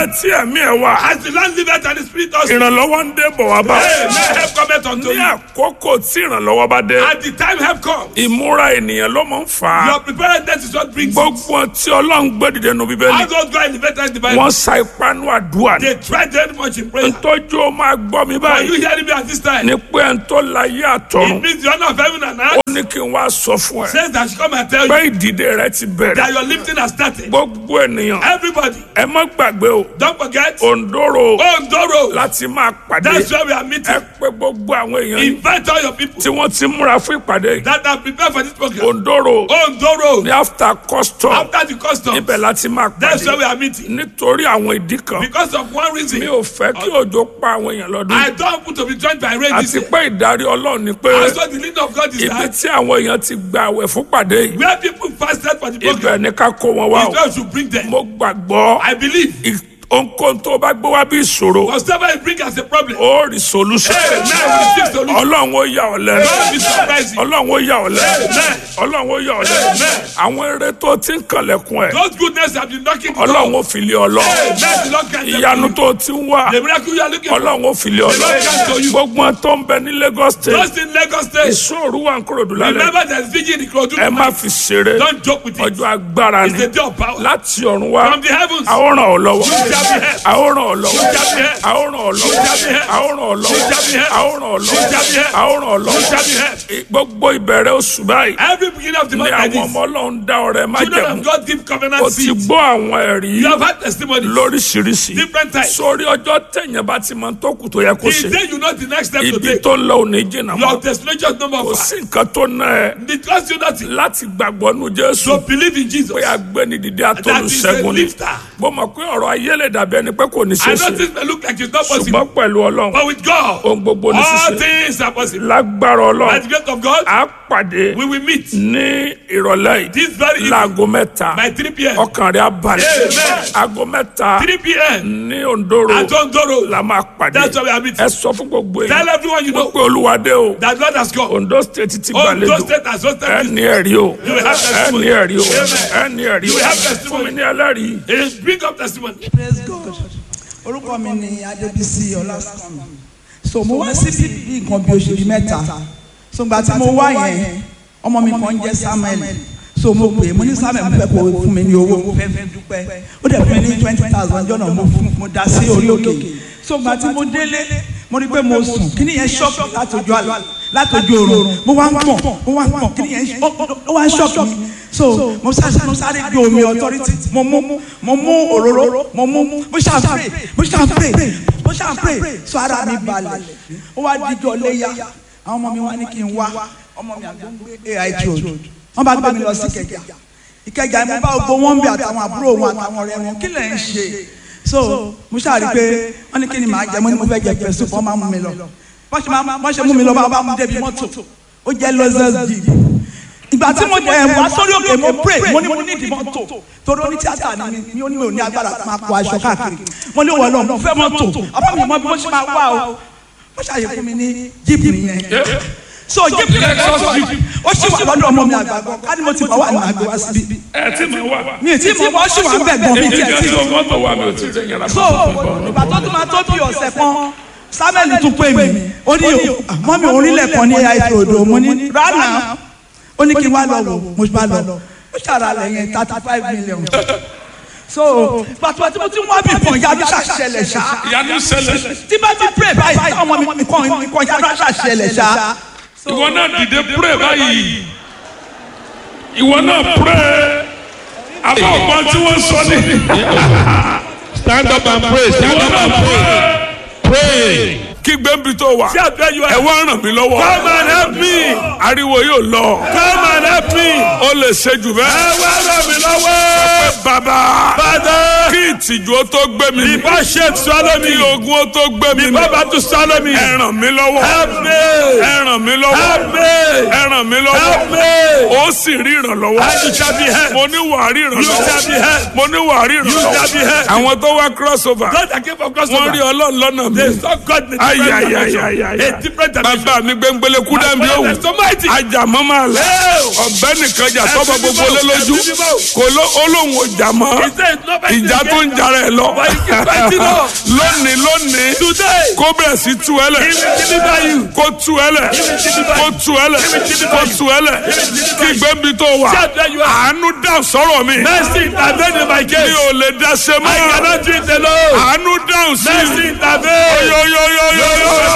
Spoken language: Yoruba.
tí ẹ̀mí ẹ̀ wà As the Lord liveth and the Spirit also. ìrànlọ́wọ́ ń dé bọ̀ wá bá Hey, may help cometh unto ní you. àkókò tí ìrànlọ́wọ́ bá dé At the time help comes. ìmúra ènìyàn ló máa ń fà á Your preparedness is what brings it. gbogbo tí ọlọ́run gbé dìde nu bíbélì How those go elevated in the Bible. wọ́n sa ipá nú àdúrà ní They tried very much in prayer. ntọ́jú ó máa gbọ́ mi Are you báyìí hearing me at this time? ní pé ẹ̀ ń tó láyé It àtọ̀run means the honor of heaven and ó earth ní kí n wá sọ fún ẹ says that I should come and tell pé you ìdìde rẹ ti bẹ̀rẹ̀ that your lifting has started. gbogbo ènìyàn Everybody, ẹ má gbàgbé o don't forget. òǹdóró Ondoro. láti máa pàdé That's where we are ẹ meeting. pé gbogbo àwọn èèyàn yìí Invite all your people tí wọ́n ti múra fún ìpàdé yìí that are prepared for this program. òǹdóró Ondoro. ní after custom After the custom, ibẹ̀ láti máa that's where we pàdé are meeting. nítorí àwọn ìdí kan Because of one mi reason, ò fẹ́ kí òjò pa àwọn èèyàn lọ́dún I don't want to be joined by rain this àti year. pé ìdarí ọlọ́run ni pé That's what the leading of God is ibi that. tí àwọn èèyàn ti gba àwẹ̀ fún pàdé yìí Where people fasted for the ibẹ̀ program, ni ká kó wọn wá is o where we should bring them. mo gbàgbọ́ I believe. ì- ohunkóhun tó bá gbé wá bí ìṣòro Whatever you bring as a problem, ó rí solution Amen. We receive solution. ọlọ́run ó yà ọ́ lẹ́nu God be surprising. ọlọ́run ó yà ọ́ lẹ́nu Amen. ọlọ́run ó yà ọ́ lẹ́nu Amen. àwọn eré tó ti ń kànlẹ̀kùn ẹ̀ Those goodness have been knocking the ọlọ́run door. ó fi lé ọ lọ Amen. The Lord can ìyanu tó ti ń wá The miracle you are looking for. ọlọ́run ó fi lé ọ lọ Lord can to you. gbogbo wọn tó ń bẹ ní Lagos state Just in Lagos State. ìṣòro wà ń kúròdú lálẹ́ Remember there's vigil in Ikorodu. ẹ má fi ṣeré Don't joke with it. ọjọ́ agbára It's ni the day of power. láti ọ̀run wá From the heavens. a ó ràn ọ́ lọ́wọ́ You shall be helped. a ó ràn ọ́ lọ́wọ́ You shall be helped. a ó ràn ọ́ lọ́wọ́ You shall be helped. a ó ràn ọ́ lọ́wọ́ You shall be helped. a ó ràn ọ́ You shall be lọ́wọ́ helped. a ó ràn ọ́ You shall be lọ́wọ́ helped. gbogbo ìbẹ̀rẹ̀ oṣù báyìí Every beginning of the ni month like àwọn this. ọmọ ọlọ́run dá ọrẹ má Children jẹ̀mú of God give o covenant ti seeds. gbọ́ àwọn ẹ̀rí You have had testimonies. lóríṣiríṣi Different types. sórí ọjọ́ tẹ̀yìn bá ti máa ń tó kù tó yẹ kó The ṣe day you know the next step to ibi take. tó ń lọ òní jìnnà mọ́ Your destination is number kò five. sí nǹkan tó ná ẹ It costs you nothing. láti gbàgbọ́ nu Jésù So believe in Jesus. pé agbẹ́ni dìde That is a atolùṣẹ́gun ni lifter. mo mọ̀ pé ọ̀rọ̀ ayé lè dàbí ẹni pé kò ní I ṣe know ṣe this may look like it's not possible. ṣùgbọ́n pẹ̀lú ọlọ́run But with God, ohun gbogbo ní all ṣíṣe things are possible. lágbára By ọlọ́run the grace of God, á pàdé we will meet ní ìrọ̀lẹ́ yìí this very evening láago mẹ́ta by 3 p.m. ọkàn rẹ̀ á balẹ̀ Amen. aago mẹ́ta 3 p.m. ní Ondoro at Ondoro. la máa pàdé That's why we are meeting. ẹ sọ fún gbogbo Tell èèyàn everyone you know pé Olúwadé o that God has come. Ondo state ti Ondo gbàlejò State has hosted ẹ this. ní ẹ̀rí o You will have ẹ testimony. ní ẹ̀rí o ẹ Amen. ní ẹ̀rí You o will have fún testimony. mi ní ẹlẹ́rìí. He bring up testimony. praise god orúkọ mi ni adébísí ọlásùnmí so mo wá sí bíbí nǹkan bí oṣù bíi mẹ́ta so gbà tí mo wá yẹn ọmọ mi kan jẹ́ samuel so mo pè é mo ní samuel mo fẹ́ kó o fún mi ní owó mo fẹ́ fẹ́ dúpẹ́ ó dẹ̀ fún mi ní twenty thousand jọ́nà mo fún mo dá sí orí òkè so gbà tí mo délé mo rí pé mo sùn kí ni yẹn ṣọ́ọ̀kì látọjú àlá látọjú oorun mo wá ń pọ̀ mo wá ń pọ̀ kí ni yẹn ó ó wá ń ṣọ́ọ̀kì mi so mo sáré mo sáré gbé omi authority mo mú mo mú òróró mo mú mo ṣáà pray mo ṣáà pray mo ṣáà pray so ara mi balẹ̀ ó wá díjọ léyà àwọn ọmọ mi wá ní kí n wá ọmọ mi àgbọn gbé ait road wọ́n bá gbé mi lọ sí Ìkẹjà Ìkẹjà mo bá gbogbo wọn bí àtàwọn àbúrò wọn àtàwọn ọ̀rẹ́ wọn kí lẹ ń ṣe so mo ṣáà rí i pé wọ́n ní kí ni màá jẹ mo ní mo fẹ́ jẹ pẹ̀sù fún ọmọ mi lọ bọ́n ṣe máa bọ́n ṣe mú mi lọ bá bá mú débi mọ́tò ó jẹ́ lọ́sẹ̀s jeep ìgbà tí mo dẹ̀ wá sórí òkè mo pray mo ní mo ní ìdí mọ́tò torí oní tíátà ni mi mi ò ní mi ò ní agbára tí máa kó aṣọ káàkiri mo ní wọ́n lọ mo fẹ́ mọ́tò ọba mi mọ bí mo ṣe máa wá o mo ṣàyè fún mi ní jeep nìyẹn so jeep yẹn ó ṣì wà lọ́dọ̀ ọmọ mi àgbàgbọ́ ká ní mo ti bá wà ní àgbẹ̀ wá síbí ẹ tí mo wà. mi ì tí mo bọ́ ṣì wà ń bẹ̀ gbọ́n mi èmi tiẹ̀ jẹ́ tí tó mọ́tò wa mi ò tí ì tẹ̀ yàrá so ìgbà tó tún máa tó bí ọ̀sẹ̀ kan samuel tún pè mí ó ní mọ́ mi orílẹ̀ kan ní ait odò mo ní rana ó ní kí n wá lọ wò mo bá lọ ó ṣàrà lẹ́yìn thirty five million so pàtó tí mo ti wá bí kan yára ṣàṣẹlẹ̀ ṣá ìyanu ṣẹlẹ̀ tí bá ti pray báyìí táwọn ọmọ mi kan kan yára ṣàṣẹlẹ̀ ṣá. ìwọ náà dìde pray báyìí ìwọ náà pray àbá ọgbọ́n tí wọ́n sọ ní. Stand up and pray. Stand up and pray. Pray. kí gbẹ́nbi tó wà See àdúrà you ẹ are. wá ràn mí lọ́wọ́. Come and help me. ariwo yóò lọ. Come and help me. ó lè ṣe jù Ẹ bẹ́ẹ̀. wá ràn mí lọ́wọ́. bàbá Father. kí ìtìjú ó tó gbé mi. Before shame swallow me. kí ogun ó tó gbé mi. Before battle swallow me. ẹ ràn mí lọ́wọ́. Help me. ẹ ràn mí lọ́wọ́. Help me. ẹ ràn mí Help lọ́wọ́. me. ó sì rí ìrànlọ́wọ́. And you shall be helped. mo ní wàá rí You shall be ìrànlọ́wọ́. helped. mo ní wàá rí You shall be ìrànlọ́wọ́. helped. àwọn tó wá crossover. God that came from wọ́n rí crossover. ọlọ́run lọ́nà mi. They saw God in the ayé ayayayaya A different dimension. bàbá mi gbẹngbẹlẹ kú dàbí My òwò father is so mighty. ajamọ máa lẹ ọbẹ nìkan jà sọmọ gbogbo lé lójú kò ló olóhùn ọjà mọ He said, "No fighting ìjà tó ń against jara ẹ lọ But he keep fighting on. lónìí lónìí Today, kó bẹ̀rẹ̀ sí tú ẹ lẹ̀ he will deliver you. kó tú ẹ lẹ̀ kó tú ẹ lẹ̀ kó tú ẹ lẹ̀ kí gbẹ́bí tó wà Shout where you are. àánú dá sọ̀rọ̀ mi Mercy intervene in my mi case. ò lè dá ṣe I mọ́ cannot do it alone. àánú dáhùn sí Mercy intervene. yóyóyóyóyó.